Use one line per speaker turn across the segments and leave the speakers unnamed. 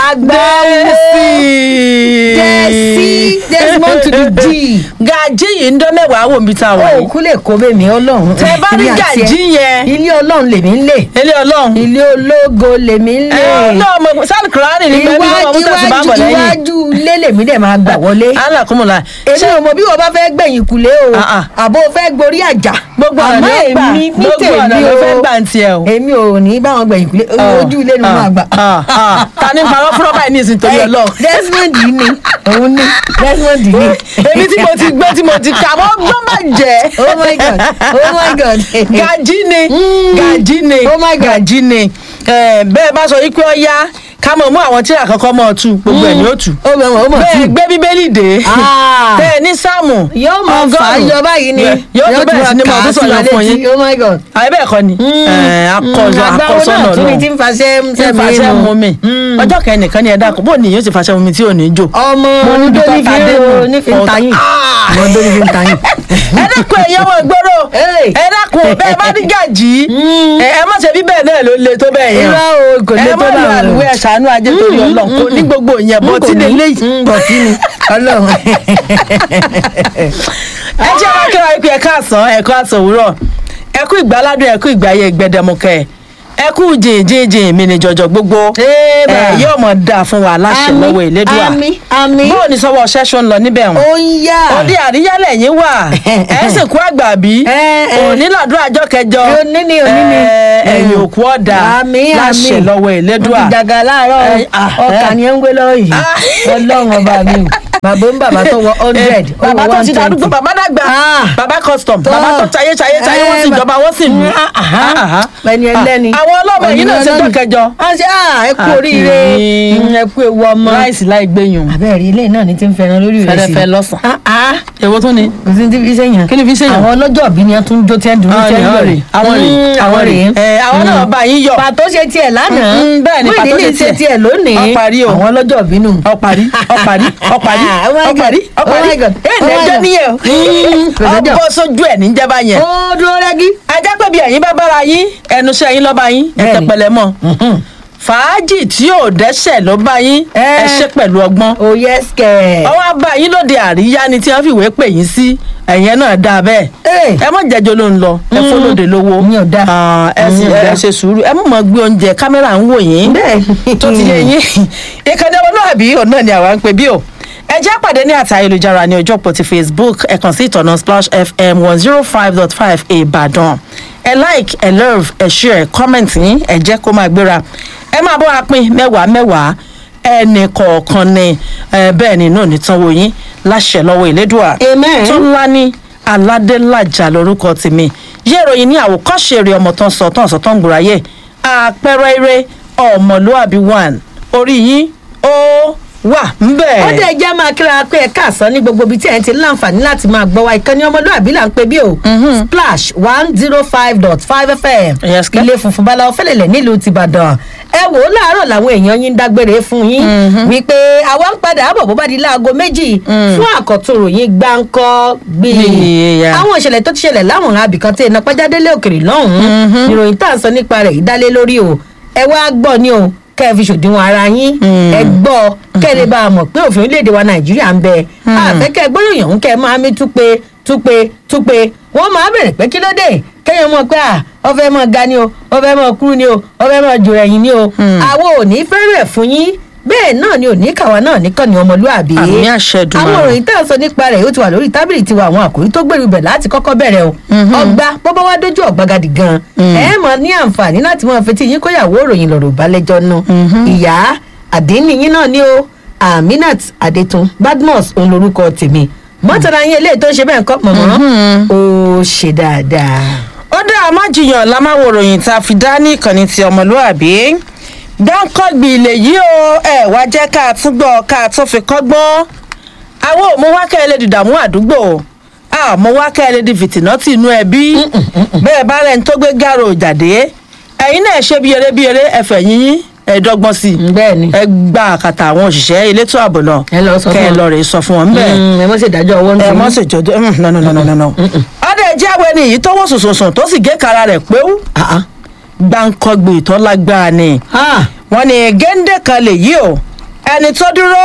agbáwo dẹ́sí desmond to the d.
gàjí yìí ń dán mẹ́wàá wò mí tá a wà yìí.
òkú lè kó bẹ́ẹ̀ mi ọlọ́run.
tẹ bá rí
Èmi àti ẹ.
gàjí yẹn
ilé ọlọ́run lèmi ń lè.
ilé ọlọ́run.
ilé ológo lèmi ń lè.
ẹ náà mo sáàlì kùránì ní pẹ́ bí wọ́n mú tẹ̀sí bá bọ̀
iwájú
lẹ́yìn.
iwájú ilé lèmi dẹ̀ máa gbà wọlé.
alákùnmùlà
èmi ò mọ bí wọn bá fẹ́ gbẹ̀yìn kulé o
Ah, ah.
àbó fẹ́ gborí àjà
gbogbo ọ̀nà
àmọ́
ló gbà
èmi ní
gbogbo ọ̀nà
tèmi
ló
o
fẹ́ gbà ń tiẹ̀ o.
èmi ò ní báwọn gbẹ̀yìn kulé ojú ilé ni mo máa gbà.
Ah, ah. ta ni parọ́ fúnra báyìí ní ìsìn torí
Ẹ,
ọlọ́run.
Desmond yìí ni òun ni Desmond yìí ni.
èmi tí mo ti gbọ́ tí mo ti kà mọ́ gbọ́n má jẹ́.
oh my god oh my god.
gàjí ni
Mm.
gàjí ni
Oh my God.
gàjí ni Eh, bẹ́ẹ̀ bá sọ wípé ó yá ká mọ̀ mú àwọn tí àkọ́kọ́ mọ̀ tú gbogbo ẹ̀ ni ó tú.
ó mọ̀ ó mọ̀
bẹ́ẹ̀
tí.
gbé bíbélì dé
Ah.
bẹ́ẹ̀ ní sáàmù
yóò mọ fà á
ọgọ́rùn-ún.
yọ báyìí ni
yóò tún bẹ̀rẹ̀ sí ni mọ̀ tó sọ̀rọ̀ fún yín.
oh my god.
àyè bẹ́ẹ̀ kọ́ ni Eh, akọ̀sọ
agbáwo
akọ̀sọ́nà
náà tún ni
náà
tí ń faṣẹ́
tí ń fàṣẹ mu mi
Mm.
ọjọ́ kẹ́ni nìkan ni ẹ dákun bó ni yóò ti fàṣẹ mu mi tí ò ní jò.
ọmọ
Mo níbi tó
níbi
ta dé nù.
nífi ń tayín
Ah.
ọmọ tó nífi ń tayín.
ẹ dákun ẹ̀yẹ́ wọn gbọ́dọ̀
Hey.
ẹ dákun bẹ́ẹ̀ bá ní gàjí
Mm.
ẹ ẹ má ṣe bí bẹ́ẹ̀ náà ló le tó bẹ́ẹ̀ yẹn
irọ́ o kò lè
ẹ
tó
má
bá
lo
wọn.
àlùwẹ̀ ẹ̀ṣánú ajé torí ọlọ́run kò ní gbogbo yẹn bọ́ tí lè léyìí.
bọ̀tí ni ọlọ́run.
ẹ jẹ́ wá kíra ikú ẹ̀ka àsán ẹ̀kọ́ àsán òwúrọ̀ ẹ̀kú ìgbáládùn ẹ̀kú ìgbáyé gbẹdẹmukẹ ẹ̀kú jìnjìnjìn mi ní jọjọ gbogbo
Ébà.
ẹ yóò mọ̀ dáa fún wa láṣẹ
Àmín,
lọ́wọ́ ìlédùà
àmín, àmín.
bóò ní sọ́wọ́ ṣẹ́ṣọ́ ń lọ níbẹ̀ wọn
ó ń yá.
òde àríyálẹ̀ yín wà ẹ̀ sì kú àgbà bí
Ẹ, ẹ.
òní lọ́dún àjọ kẹjọ
Òní ni, òní ni.
ẹ, ẹ̀yìn òkú ọ̀dà
Àmín,
láṣẹ
àmín.
lọ́wọ́ ìlédùà
Wọ́n ti dàgà láàárọ̀
Ẹ, ah,
ọkà
ẹ.
ni ẹ ń gbé lọ́wọ́ yìí
Ah.
ọlọ́run ọba mi o bàbá ń bàbá tó wọ hundred
Eh, bàbá tó ti darúgbó bàbá dàgbà
Ah.
bàbá custom
Tó.
bàbá tó tayé tayé tayé wọ́n sì
Eh,
jọba wọ́n sì mú.
ẹni ẹlẹ́ni
àwọn ọlọ́mọ yìí náà ṣe jọ́ kẹjọ.
a ṣe ah ẹ kú oríire
Àkì.
Mm, ẹ kú ewu ọmọ
láìsí láì gbẹ̀yìn.
abẹ́rẹ́ ilé náà ni ti ń fẹ́ràn lórí rẹ̀ sí
fẹ́rẹ́fẹ́ lọ́sàn.
ah ah
èwo tún ni.
kò sí ní ti fi sẹ́yìn
kí ni fi ṣèyàn.
àwọn ọlọ́jọ́ òbí ni wọ́n tún jó tí wọ́n dùn
àwọn
tí
rè
wọ́n
àwọn rè àwọn rè
àwọn rè
ẹ àwọn náà bá yín yọ.
pàtó ṣe tiẹ̀ lánàá
Mm, bẹ́ẹ̀ ni, pàtó
Muyideen
ṣe
ṣe
tiẹ̀.
tiẹ̀ lónìí
Ó parí o.
àwọn ọlọ́jọ́ òbí nù.
ọparí ọparí ọparí
Oh my God.
ọparí
Oh
ọparí
my God.
ẹ
Oh my
nẹjọ
God.
níyẹn
Mm, kò
o
sẹ́jọ́.
ọbọ sójú ẹ níjẹba yẹn.
ó dúró rẹ́gí.
ajá pé bí ẹ̀yin bá bára yín ẹnu iṣẹ́ yín lọ́ba yín ẹ
Bẹ́ẹ̀ni.
tẹpẹlẹ mọ́ fàájì tí ò dẹ́sẹ̀ ló bá yín
Eh.
ẹ ṣe pẹ̀lú ọgbọ́n
ó yẹ skẹ̀.
ọwọ́ abá yín lóde àríyá ni tí wọ́n fìwé pè yín sí ẹ̀yẹn náà dáa bẹ́ẹ̀
Eh.
ẹ mọ̀ jẹ́jọ́ ló ń lọ ẹ fọlọ́dẹ lówó
Ìyẹn ò dáa.
Ah, ẹ sì
Ìyẹn ò
ẹ
dáa.
ṣe sùúrù ẹ mọ̀ mọ̀ gbé oúnjẹ kámẹ́rà ń wò yín
bẹ́ẹ̀
tó ti yé yín ìkànnì ọmọlúwàbí òun náà ni àwa ń pè bí o ẹ jẹ́ pàdé ní àtà ayélujára ní ọjọ́ pọ̀ ti facebook ẹ kàn sí ìtọ̀nà splash fm one zero five dot five ìbàdàn ẹ like ẹ love ẹ share ẹ comment yín ẹ jẹ́ kó máa gbéra ẹ máa bọ́ wa pín mẹ́wàá mẹ́wàá ẹnì kọ̀ọ̀kan ni ẹ bẹ́ẹ̀ ni náà ní tánwó yín láṣẹ lọ́wọ́ ìlédùà
Amen.
tó ńlá ní aládélájà lórúkọ tèmi yé ìròyìn ní àwòkọ́ṣe eré ọmọ tán sọ tán sọ tán gbòòráyè àpẹẹrẹ eré ọmọlúàbí one orí yín ó wà ńbẹ̀.
ó dẹ̀ jẹ́ máa kíra pé ẹ̀ka àsán ní gbogbo ibi tí ẹ̀ ń ti láǹfààní láti máa gbọ́ wa ìkànnì ọmọlúwàbí là ń pè bí o splash one zero five dot five fm
Yes, kẹ́.
ilé funfun báláwo fẹ́lẹ̀lẹ̀ nílùú tìbàdàn ẹ wò ó láàárọ̀ làwọn èèyàn yín ń dágbére fún yín wípé àwa ń padà bọ̀ bó bá di láago méjì fún àkọ́tún ròyìn gbáǹkọ́ gbìyànjú
Yeah.
àwọn ìṣẹ̀lẹ̀ tó ti ṣẹlẹ̀ láwọn abìkan tí iná pẹ́jádélé òkèrè lọ́hùn-ún ìròyìn tá à ń sọ nípa rẹ̀ ìdálé lórí o ẹ wá gbọ́ ni o kẹ́ ẹ fi ṣòdiwọ̀n ara yín ẹ gbọ́ kẹ́ ẹ lè bá a mọ̀ pé òfin orílẹ̀-èdè wa nàìjíríà ń bẹ àfẹ́kẹ́ gbólóyìn ọ̀hún kẹ́ ẹ máa mí túpe túpe túpe wọ́n máa bẹ̀rẹ̀ pé kí ló dé kẹ́yìn mọ̀ pé à ọfẹ́ mọ̀ ga ni o ọfẹ́ mọ̀ kúrú ni o ọfẹ́ mọ̀ jòrò ẹ̀yìn ni o àwọn ò ní fẹ́rẹ̀ fún yín bẹ́ẹ̀ náà ni òní kàwa náà nìkan ni ọmọlúàbí
Àmì àṣẹ Èdùmàrè.
àwọn òròyìn tá à ń sọ nípa rẹ̀ ó ti wà lórí tábìlì tiwa àwọn àkòrí tó gbèrú bẹ̀ láti kọ́kọ́ bẹ̀rẹ̀ o ọgbà bọ́bá wá dójú ọ̀gbagadì gan ẹ mọ̀ ní àǹfààní láti mọ̀ fetí yín kóyàwó òròyìn lọ́rọ̀ balẹ̀jọ́ nu ìyá àdínníyín náà ni o aminat adetun badmus òun lorúkọ tèmi mọ́tàlá yín eléyìí tó ń ṣe bẹ́ẹ̀ kọ́ mọ̀mọ́ ó ṣe dáadáa.
ó dá a má jiyàn lámáwo ròyìn tá a fi dá ní ìkànnì ti ọmọlúàbí dáńkọ́gbì ilé yìí o ẹ wá jẹ́ ká a tún gbọ́ ká a tún fi kọ́gbọ́n àwọn ò mú wákẹ́ ẹlẹ́dì dààmú àdúgbò a mú wákẹ́ ẹlẹ́dì fìtìnátì inú ẹbí bẹ́ẹ̀ bá rẹ̀ ń tó gbé gàrò jáde ẹ̀yin náà ṣe bí eré bí eré ẹ̀fẹ̀ yínyín ẹ̀ẹ́dọ́gbọ́n sí i
bẹ́ẹ̀ ni
ẹ gba àkàtà àwọn òṣìṣẹ́ elétò ààbò náà
Ẹ lọ sọ fún
kẹ́ ẹ
wọn.
lọ rè sọ fún wọn bẹ́ẹ̀
Mm, ẹ mọ̀ sí ìdájọ́ ọwọ́
ẹ
nù.
mọ sí jọjọ no no no no no no. ọdẹ jáwé ni èyí tó wọ sùnsùnsùn tó sì gé kara rẹ̀ péwú
Ah, ah.
gbàǹkọgbè tó lágbára ni
Ah,
wọn ní géńdé kan lè yí o ẹni tó dúró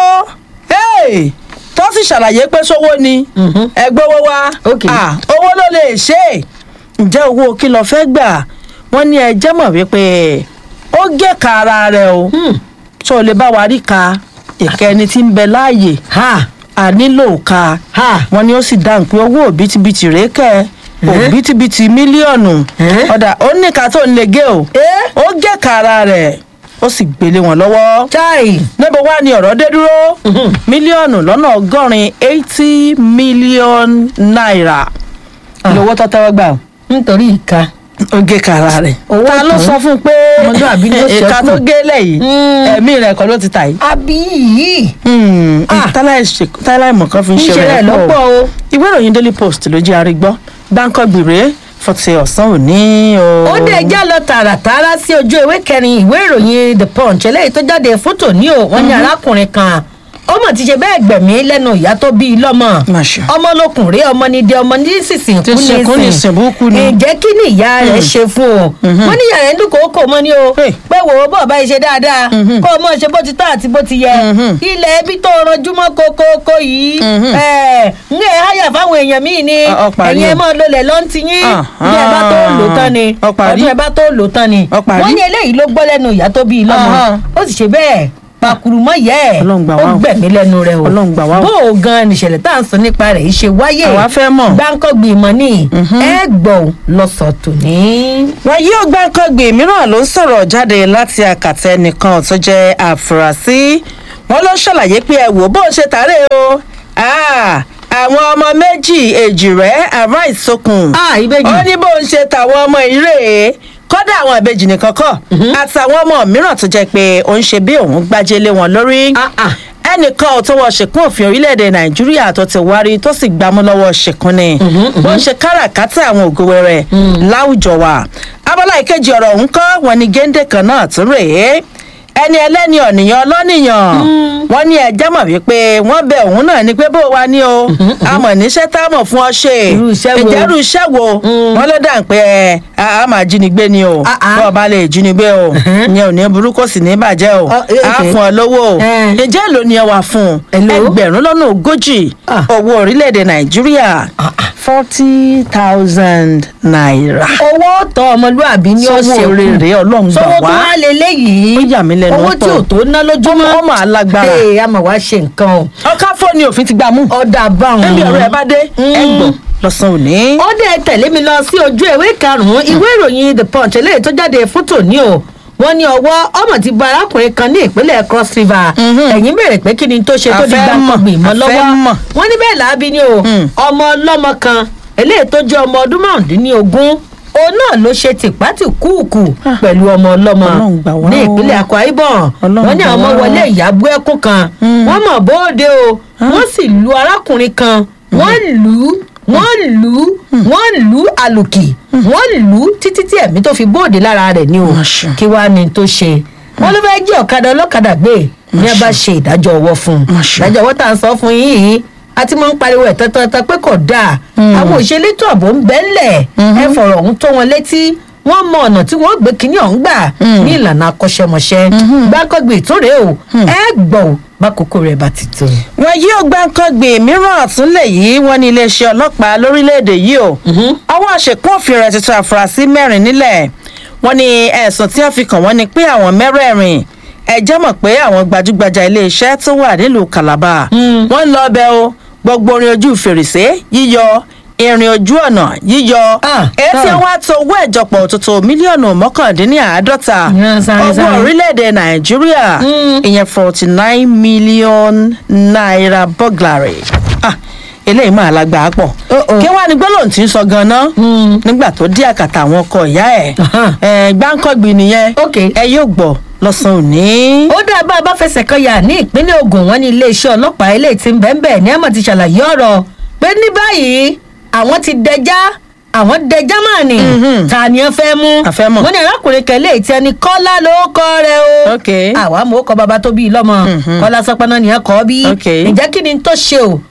hey, tó sì ṣàlàyé pé sówó ni
Mhm.
ẹgbẹ́ owó wa
Ok.
Ah, owó ló lè ṣe é ǹjẹ́ owó kí lo fẹ́ gbà wọ́n ní ẹjẹ́ mọ̀ wípé ó gé ka ara rẹ̀ o
Hmm.
tó o lè bá wa rí ka ìkẹni tí ń bẹ láàyè
ha
a nílò ka
ha
wọ́n ní ó sì dáhùn pé owó òbítíbitì rèé kẹ́
Eh?
òbítíbitì mílíọ̀nù
Eh?
ọ̀dà ó ní ká tó ń lè gé o
Eh?
ó gé ka ara rẹ̀ ó sì gbélé wọn lọ́wọ́
chai
níbo wá ni ọ̀rọ̀ dé dúró
Mhm.
mílíọ̀nù lọ́nà ọgọ́rin eighty million naira
Ah.
lówó tó tẹ́wọ́ gbà o.
nítorí ìka
ó gé kara rẹ̀.
Owó
ta ló
tán.
sọ fún un pé
Ọmọlúàbí ló
ìka
ṣẹ́kù.
tó gé lẹ́yìn
Mm.
ẹ̀mí rẹ̀ kọ́ ló ti tà yìí.
àbí yìí Ah.
táláìmọ̀ kan fi ń
ń
ṣe
ṣe rẹ̀
rẹ̀
lọ́pọ̀
pọ̀
o.
ìwé ìròyìn daily post ló jẹ́ arígbọ́ gbáǹkọ́ gbìrè fọ́tí ọ̀sán òní o.
ó dé já lọ tààràtààrà sí ojú ìwé kẹrin ìwé ìròyìn the punch eléyìí tó jáde fún tòní o wọn ní arákùnrin kan ọmọ ti ṣe bẹ́ẹ̀ gbẹ̀mí lẹ́nu ìyá tó bí i lọ́mọ
Má ṣe.
ọmọ lọkùnrin ọmọ ní dé ọmọ ní sísìn
Ti sìnkú ní ìsìnbùkù ni.
ǹjẹ́ kí ni ìyá rẹ̀ ṣe fún o wọ́n ní ìyá rẹ̀ ń dúkòó kò mọ́ ni o
Hey.
pé wò ó bọ̀ báyìí ṣe dáadáa kó o mọ̀ ṣe bó ti tọ́ àti bó ti yẹ
Mhm.
ilẹ̀ ẹbí tó ranjú mọ́ kókókó yìí
Mhm.
ẹ̀ ń ẹ̀ háyà fáwọn èèyàn míì ni
Ọ- ọ parí
ẹ̀yin ẹ̀
o.
mọ́ lọlẹ̀ lọ́ntì yín
Ah,
bí ẹ bá tó lò tán ni
ọ parí.
ọdún ẹ bá tó lò tán ni
Ọ parí.
wọ́n ní eléyìí ló gbọ́ lẹ́nu ìyá tó bí i lọ́mọ
Ọ̀hán.
ó sì ṣe bẹ́ẹ̀ pakurumọ yẹ ẹ
Ọlọ́run gbà
ó
wá o.
gbẹ̀mí lẹ́nu rẹ̀ o
Ọlọ́run gbà wá o.
bó o gan nìṣẹ̀lẹ̀ tá à ń sọ nípa rẹ̀ yìí ṣe wáyé
Àwa fẹ́ mọ̀.
gbáǹkọ́gbì ìmọ̀ ní ẹ gbọ́ lọ́sọ̀ tòní.
wọn yóò gbáǹkọ́gbè mìíràn ló ń sọ̀rọ̀ jáde láti àkàtà ẹnìkan tó jẹ́ àfúrásì wọn ló ṣàlàyé pé ẹ wò bó ṣe tàárẹ̀ o Ah, àwọn ọmọ méjì èjì rẹ̀ àrà ìsokùn
a ìbejì
ó ní bó ń ṣe tàwọn ọmọ ìrè kọ́dà àwọn ìbejì nìkan kọ́ àtàwọn ọmọ mìíràn tó jẹ́ pé ó ń ṣe bí òun gbájé lé wọn lórí
Ah, ah.
ẹnìkan ò tó wọ ṣèkún òfin orílẹ̀-èdè nàìjíríà tó ti wárí tó sì gbámú lọ́wọ́ ṣèkún ni bó ń ṣe káràkátà àwọn ògo wẹrẹ láwùjọ wa abala ìkejì ọ̀rọ̀ ọ̀hún kọ́ wọn ni géńdé kan náà tún rèé ẹni ẹlẹ́ni ọ̀nìyàn ọlọ́nìyàn wọ́n ní ẹjẹ́ mọ̀ wípé wọ́n bẹ òun náà ni pé bó wa ní o àmọ̀ níṣẹ́ tá a mọ̀ fún ọ ṣe
Irú iṣẹ́ wo?
ìjẹ́rù iṣẹ́ wo wọ́n ló dà ń pé ẹ a máa jínigbé ni o
Ah, ah.
bó o bá lè jínigbé o ìyẹn ò ní burú kò sì ní bàjẹ́ o
Oh, eh,
a
okay.
fún ọ lówó o
Eh.
ǹjẹ́ èlò ni ẹ wà fún
Èló?
ẹgbẹ̀rún lọ́nà ogójì
Ah.
owó orílẹ̀-èdè nàìjíríà
Ah, ah.
forty thousand naira.
owó tọ ọmọlúàbí ni ó
Sọ́wọ́
ṣe
rere Ọlọ́run gbà
sọwọ́ tó
wá.
wá lé léyìí
Ó yà mí lẹ́nu
owó tí ò
pọ̀.
tó ná lójúmọ́
Ọmọ- ọmọ alágbára.
ee a mà wá ṣe nǹkan o
ọkà fóònù òfin ti gbà mú.
ọ̀dà báwọn.
ẹbí ọ̀rọ̀ ẹ bá dé ẹ
Mm.
gbọ́ lọ́sàn-án òní.
ó dẹ̀ tẹ̀lé mi lọ sí ojú ìwé karùn-ún ìwé ìròyìn the punch eléyìí tó jáde fún tòní o wọ́n ní ọwọ́ ọmọ ti bá arákùnrin kan ní ìpínlẹ̀ cross river
Mhm.
ẹ̀yìn bèrè pé kí ni tó ṣe tó
A
di
fẹ́
gbàǹkangbìn mọ́
mọ̀, a
lọ́wọ́
fẹ́ mọ̀.
wọ́n ní bẹ́ẹ̀ làábí ni o
Mm.
ọmọ ọlọ́mọ kan eléyìí tó jẹ́ ọmọ ọdún márùndínlógún òun náà ló ṣe tìpátìkúùkù pẹ̀lú ọmọ ọlọ́mọ
Ọlọ́run gbà wá
ní
o.
ìpínlẹ̀ akwa ibom
Ọlọ́run
wọ́n ní
gbà
àwọn ọmọ
wá o.
wọlé ìyàbú ẹkún kan
Mm.
wọ́n mọ̀ bóde o wọ́n sì lu arákùnrin kan wọ́n lù ú wọ́n lù ú wọ́n lù ú àlùkì wọ́n lù ú títí tí ẹ̀mí tó fi bóde lára rẹ̀ ni o
Masha.
kí wàá ní tó ṣe wọ́n ló fẹ́ẹ́ jí ọ̀kadà ọlọ́kadà gbé ní ẹ bá ṣe ìdájọ́ ọwọ́ fún un
Masha.
ìdájọ́ ọwọ́ tá à ń sọ fún yín yìí a ti máa ń pariwo ẹ̀ tọ́tọ́tọ́ pé kò dáa àwọn òṣèlétò ààbò ń bẹ́ńlẹ̀ ẹ fọ̀rọ̀ ọ̀hún tó wọn létí wọ́n mọ ọ̀nà tí wọ́n gbé kínní ọ̀hún gbà ní ìlànà akọ́ṣẹ́mọṣẹ́ gbákọ́gbè tó rèé o ẹ gbọ́ ò bákòókò rẹ̀ bá ti tó.
wọn yóò gbàǹkangbè mìíràn àtúnlẹ̀ yìí wọ́n ní iléeṣẹ́ ọlọ́pàá lórílẹ̀‐èdè yìí o àwọn àṣekún òfin rẹ̀ tuntun àfúrásì mẹ́rin nílẹ̀ wọ́n ní ẹ̀sùn tí wọ́n fi kàn wọ́n ni pé àwọn mẹ́rẹ̀ẹ̀rin ẹ jẹ́ mọ̀ pé àwọn gbajúgbajà iléeṣẹ́ tó wà nílùú calabar
Mm.
wọ́n ń lọ ọbẹ̀ o gbogbo orin ojú fèrèsé yíyọ ìrìn ojú ọ̀nà yíyọ
Ah,
etí
ah.
wọn á tó owó ìjọpọ̀ òtútù mílíọ̀nù mọ́kàndínláàádọ́ta
Yeah, sáré,
owó
sáré.
orílẹ̀-èdè nàìjíríà
Mm.
ìyẹn forty nine million naira burglary ah eléyìí máa lágbàá pọ̀
Uh-oh.
kí wàá ní gbólóhùn tí ń sọ ganan
Mm.
nígbà tó dé àkàtà àwọn ọkọ ìyá ẹ̀
Aha.
ẹ̀ gbáǹkọ́gbìn nìyẹn
Ok.
ẹ yóò gbọ́ lọ́sàn-án òní.
ó dá bá a bá fẹsẹ̀ kan yà ní ìpínlẹ̀ ogun wọn ní iléeṣẹ́ ọlọ́pàá eléyìí ti ń bẹ́ẹ̀ ní àmọ̀ ti ṣàlàyé ọ̀rọ̀ pé ní báyìí àwọn ti dẹjá àwọn dẹjá máa nì
Mhm.
ta ni ẹ fẹ́ mú
A fẹ́ mọ̀.
wọ́n ní arákùnrin kan eléyìí tí ẹni kọ́lá ló kọ́ rẹ o
Ok.
àwa mọ̀ ó kọ́ baba tó bí i lọ́mọ
Mhm.
kọ́lá sọpọ́nà ni ẹ kọ́ bí
Ok.
ǹjẹ́ kí ni tó ṣe o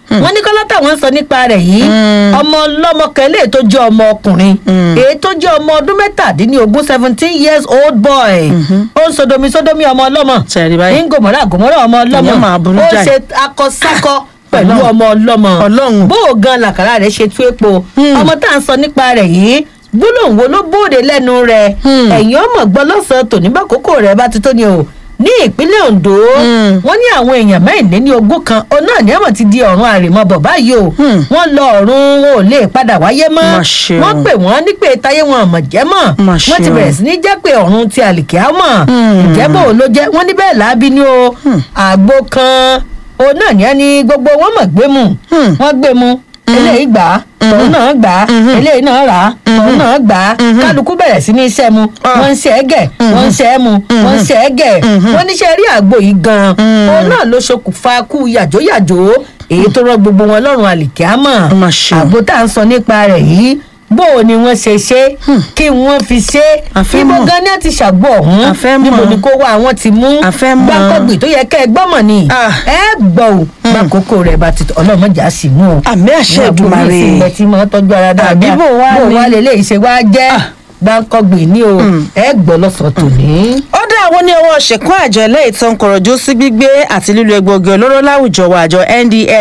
wọ́n ní kọ́lá táwọn sọ nípa rẹ̀ yìí ọmọ ọlọ́mọ kan eléyìí tó jẹ́ ọmọ ọkùnrin èyí tó jẹ́ ọmọ ọdún mẹ́tàdínlógún seventeen years old boy ó ń sodomi sodomi ọmọ ọlọ́mọ
Ṣẹ̀rí báyìí.
ń gòmọ́rà gòmọ́rà ọmọ ọlọ́mọ
Ìyẹn máa burú
ó
jáì.
ṣe akọsákọ pẹ̀lú
Ọlọ́run.
ọmọ ọlọ́mọ
Ọlọ́run.
bó o gan làkàrà rẹ̀ ṣe tú epo ọmọ tá à ń sọ nípa rẹ̀ yìí gbólóhùn wo ló bóde lẹ́nu rẹ̀
Hmm.
ẹ̀yìn ọmọ gbọ́ lọ́sàn-án tòní bá kókó rẹ̀ bá ti tó ni o ní ìpínlẹ̀ ondo
Hmm.
wọ́n ní àwọn èèyàn mẹ́rìnléní ogún kan òun náà ní àmọ̀ ti di ọ̀run àrèmabọ̀ báyìí o
Hmm.
wọ́n lọ ọ̀run wọn ò lè padà wáyé mọ́
Mà ṣe o.
wọ́n pè wọ́n ní pé táyé wọn àmọ̀ jẹ́ mọ̀
Mà
wọ́n ti
ṣe o.
bẹ̀rẹ̀ sí ní jẹ́ pé ọ̀run ti àlìkẹ́ àmọ̀
Hmm.
ìjẹ́bọ̀ ló jẹ́ wọ́n ní bẹ́ẹ̀ láabi ni o àgbo kan òun náà ní ẹni gbogbo wọn mọ̀ gbé mu
Hmm.
wọ́n gbé mu eléyìí gbà á tòun náà gbà á eléyìí náà rà á tòun náà gbà á kálukú bẹ̀rẹ̀ sí ní iṣẹ́ mu
Ah.
wọ́n ń ṣe é gẹ̀ wọ́n ń ṣe é mu wọ́n ń ṣe é gẹ̀ wọ́n níṣẹ́ rí àgbo yìí gan-an òun náà ló ṣokùnfà kú yàjóyàjó èyí tó rọ gbogbo wọn lọ́rùn àlìkíámọ̀
Mà ṣe o.
àgbo tá à ń sọ nípa rẹ̀ yìí bó o ni wọ́n ṣe ṣe kí wọ́n fi ṣe
A fẹ́
ibo
mọ̀.
gan ni ẹ ti ṣàgbọ́ ọ̀hún
A fẹ́
níbo
mọ̀.
ni kó wá àwọn ti mú
A fẹ́ mọ̀.
gbàǹkọ̀gbì tó yẹ kẹ́ ẹ gbọ́mọ̀ ni
Ah.
ẹ gbọ́ ò gbàǹkókò rẹ̀ bá ti tọ́ ọlọ́mọdé á sì mú o
àmì àṣẹ ìdùmarè
ìsìnlẹ̀ tí mo tọ́jú ara dáadáa
Àbí bò wá
bò
ni?
wá lè léyìí ṣe wá jẹ́ gbàǹkọ̀gbì ni o ẹ gbọ́ lọ́sọ̀ọ́ tòní.
ó dá àwọn ní ọwọ́ ṣẹ̀kún àjọ eléyìí tó ń kọ̀rọ̀jú sí gbígbé àti lílo egbòogi olóró láwùjọ wa àjọ ndlea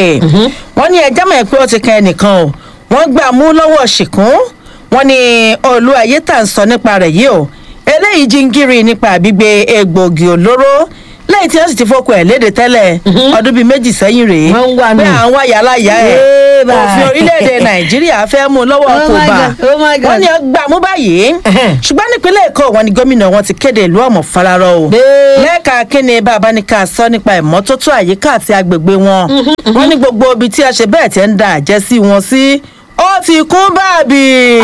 wọ́n ní ẹjọ́ mọ̀ pé ó ti kan ẹnìkan o wọ́n gbà mú lọ́wọ́ ṣìkún wọ́n ní olú ayé tà ń sọ nípa rẹ̀ yìí o eléyìí jíngírí nípa gbígbé egbòogi olóró lẹ́yìn tí wọ́n sì ti fọ́kọ ẹ̀ léde tẹ́lẹ̀ ọdún bíi méjì sẹ́yìn rèé
Wọ́n ń wá nù.
pé àwọn àyàláyà ẹ̀
Ébà.
òfin orílẹ̀-èdè nàìjíríà fẹ́ mú un lọ́wọ́
Oh
kò
my
bá
God, oh my God.
wọ́n ní gbà mú báyìí
Ẹhẹ́n.
ṣùgbọ́n nípínlẹ̀ èkó wọn ni gómìnà wọn ti kéde ìlú ọ̀mọ̀ fararọ o
Bẹ́ẹ̀.
lẹ́ẹ̀ka kíni bàbá ní ká sọ nípa ìmọ́tótó àyíká àti agbègbè wọn wọ́n ní gbogbo ibi tí a ṣe bẹ́ẹ̀ tẹ́ ń da àjẹsí wọn sí ó ti kún báàbì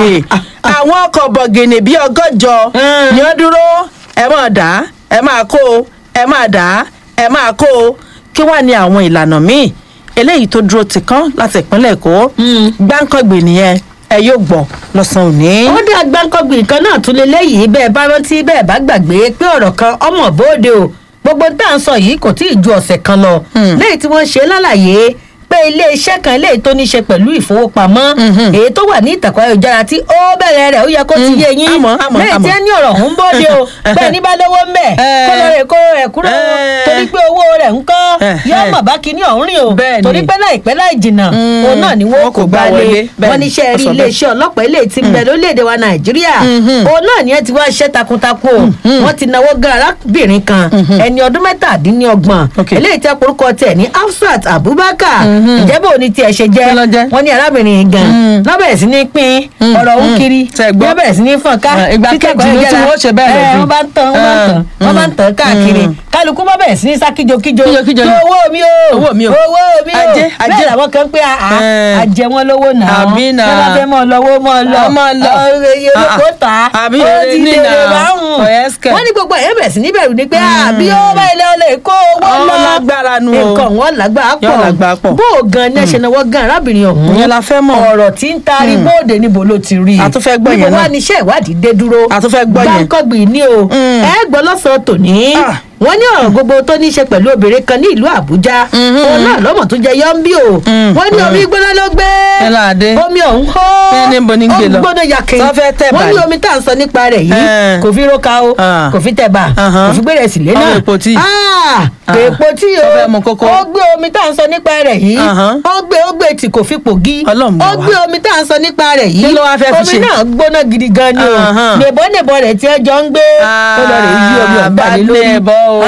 àwọn ọkọ̀ bọ̀gìnì bíi ọgọ́jọ
Mm.
ni ó dúró ẹ máa dà á ẹ máa kó o ẹ máa dà á ẹ máa kó o kí wàá ní àwọn ìlànà míì eléyìí tó dúró ti kán láti ìpínlẹ̀ èkó
Mm.
gbáǹkọ̀gbì nìyẹn ẹ yóò gbọ́ lọ́sàn-án òní.
ó dé agbáńkọ́gbìn kan náà tún lé léyìí bẹ́ẹ̀ bá rántí bẹ́ẹ̀ bá gbàgbé pé ọ̀rọ̀ kan ọmọ bóde o gbogbo tá à ń sọ yìí kò tí ì ju ọ̀sẹ̀ kan lọ lẹ́yìn tí wọ́n ṣe lálàyé pé iléeṣẹ́ kan léyìí tó ní ṣe pẹ̀lú ìfowópamọ́ èyí tó wà ní ìtàkùn ayélujára tí ó bẹ̀rẹ̀ rẹ̀ ó yẹ kó ti yé yín
àmọ́, àmọ́,
lẹ́yìn tí
àmọ́.
ẹ ní ọ̀rọ̀ ọ̀hún bóde o bẹ́ẹ̀ ní bá lówó ń bẹ̀
Eh.
kó lọ rè kó rẹ̀ kúrò
Eh.
torí pé owó rẹ̀ ń kọ́
Eh,
yóò
eh.
mọ̀ bá kíní ọ̀hún rìn o
Bẹ́ẹ̀ ni.
torí pé láìpẹ́ láì jìnnà
Mm.
òun náà ni wọ́n
Wọn
kò
kò gbá
gbá
wọlé.
lé
Bẹ́ẹ̀
wọ́n
ni,
ní iṣẹ́
ó
rí
sọ bẹ́ẹ̀.
iléeṣẹ́ ọlọ́pàá ilé tí ń bẹ lórílẹ̀‐èdè wa nàìjíríà òun náà ni ẹ ti wá iṣẹ́ takuntakun o wọ́n ti náwó gan arábìnrin kan ẹni ọdún mẹ́tàdínlọ́gbọ̀n
Ok.
eléyìí tẹ́ porúkọ tẹ̀ ní afsat abubakar ìjẹ́bù òní tiẹ̀ ṣe jẹ́
Kí ló jẹ́?
wọ́n ní arábìnrin yìí gan lọ́bẹ̀rẹ̀ sí ní pín ọ̀rọ̀ òun kiri
Tẹ́ gbọ́.
lọ́bẹ̀rẹ̀ sí ní fọ̀n ká
Ah, ìgbà
títẹ̀
kejì ló tí
kọ̀ọ̀yẹ́ra.
wọ́n ṣe bẹ́ẹ̀
Eh,
lọ́dún.
wọ́n bá ń tàn wọ́n bá ń tàn
Ah,
wọ́n bá ń tàn káàkiri
mm.
kálukú bá bẹ̀rẹ̀ sí ní sá kíjokíjo
Kíjokíjo ni.
owó mi o
Owó mi o.
owó mi o
Ajé, ajé.
bẹ́ẹ̀ làwọn kan pé àá
Eh.
àjẹ wọn lówó náà
Àbí náà.
bí wọ́n fẹ́ mọ́ lọ́wọ́ mọ́ lọ
Ọ mọ́ lọ.
ọ̀rẹ́ iye
Ah,
olóko tà á
àbí
ó
èrè
ti
ní
dèrè
náà.
báhùn
Ọ̀yẹ́sìkẹ̀.
wọ́n ní gbogbo ẹ̀yẹ́ bẹ̀rẹ̀ sí ní bẹ̀rù ni pé àbí ó bá ilé ọlẹ́ kó owó
Ọ
lọ
lágbára nu o.
nǹkan wọn lágbára
Yọ
pọ̀
lágbára pọ̀.
bó o gan ní ẹ̀ṣẹ̀ náà wọ́n gan arábìnrin ọ̀hún
Ìyẹn la fẹ́ mọ̀.
ọ̀rọ̀ tí ń taari bóde níbo ló ti rí
A tún fẹ́ gbọ́ yẹn
níbo
náà.
wá níṣẹ́ ìwádìí dé dúró
A tún fẹ́ gbọ́ yẹn.
gbáǹkọ́gbì ní o
Mm.
ẹ gbọ́ lọ́sàn-án tòní
Ah.
wọ́n ní ọ̀rọ̀ gbogbo tó ní í ṣe pẹ̀lú obìnrin kan ní ìlú àbújá òun náà lọ́mọ tó jẹ yọ́ńbí o
Mm.
wọ́n ní omi gbóná ló gbé
Ẹ láàdé.
omi ọ̀hún hó
Ẹ níbo ní gbé lọ?
ó gbóná yakin
Sọ fẹ́ tẹ̀
wọ́n ní
báyìí?
omi tá à ń sọ nípa rẹ̀ yìí
Eh.
kò fi róka o
Ah.
kò fi tẹ̀bà
Ahan.
kò fi gbére sílé
Ọmọ
náà
èpo tíì.
Ah,
Ah.
èpo tí o
Ó fẹ́ mu kókó.
ó gbé omi tá à ń sọ nípa rẹ̀ yìí
Ahan.
ó gbé ó gbé tí kò fi pògì
Ọlọ́run bá
ó
wa.
gbé omi tá à ń sọ nípa rẹ̀ yìí
Kí ló wá fẹ́ fi
omi
ṣe?
náà gbóná gidi gan ni o
Ahan.
nèbọ́nèbọ́ rẹ̀ tí ẹ jọ ń gbé ó lọ rè yí omi ọ̀gbà
bá
ní lórí
nẹ̀bọ́ o.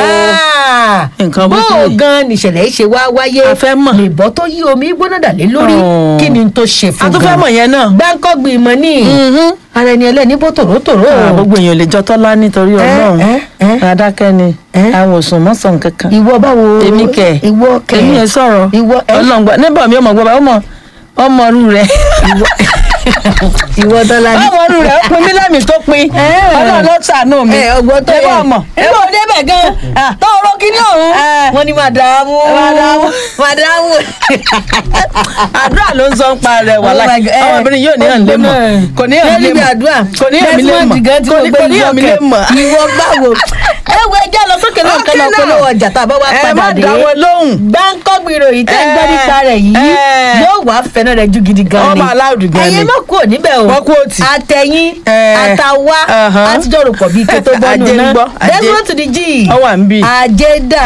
Ah,
Nǹkan
bó
burúkú
o
rèé.
gan nìṣẹ̀lẹ̀ yìí ṣe wá wáyé
A fẹ́ mọ̀.
nèbọ́ tó yí omi gbóná dà lé lórí
Oh.
kí ni n tó ṣe fún
a tún fẹ́ mọ̀ yẹn náà.
gbáǹkọ́gbì ìmọ̀ ní
Mhm.
ara ẹni ẹlẹ́ni bó tòrótòró
Ah, gbogbo èèyàn lè jọ tọ́lá nítorí ọlọ́run
ẹ, ẹ.
adákẹ́ ni
Ẹ.
àwọn òsùn mọ́sàn kankan.
ìwọ báwo
èmi kẹ
ìwọ kẹ
èmi yẹn sọ̀rọ̀
ìwọ ẹ
ọlọ́run gbọ́ níbọ̀ mi ò mọ̀ gbọ́ bá ọmọ ọmọ ọrú rẹ̀
ìwọ tọ́lá ní.
ọmọ ọrú rẹ̀ ó pin mí lẹ́mìí tó pin
Ẹ.
ọlọ́run ló ṣàánú mi
ẹ ọgbọ́n tó
Níbo
yẹ
ọmọ
níbo débẹ̀ gan tó rọ kíní ọ̀hún
Ẹ.
wọ́n ní màdàmú
Màdàmú.
màdàmú.
àdúrà ló ń sọ ń pa rẹ̀ wà
Oh
láì
my God. Ẹ.
ọmọbìnrin yóò ní hàn lé mọ̀ kò ní hàn lé
Lẹ́yìn
mọ̀
àdúrà
kò ní hàn mí lé mọ̀
Desmond gan tí
kò
mo
ní
gbé
kò ní hàn mí lé
ìwọ
mọ̀.
kẹ ìwọ báwo ẹ wo ẹjẹ lọ sókè náà
Ókè
kan lọ
náà.
polówó ọjà tá a bá wá
ẹ
padà
má
dé
dá wọn lóhùn.
gbáǹkọ́gbì ìròyìn tẹ́ ń gbọ́
Eh,
nípa rẹ̀ yìí
eh.
yóò wá fẹ́nà rẹ̀ ju gidi gan ni
Ọmọ aláùdù gan ni.
ẹ̀yin má kúrò níbẹ̀ o
Wọ́n kúrò tì.
àtẹ̀yìn
Eh.
àtàwa
Uh-huh.
àtijọ́ rò pọ̀ bíi ike tó bọ́nu
Ajé ń
náà
gbọ́, ajé.
desmond to the g
Ó wà ń bì.
ajé dà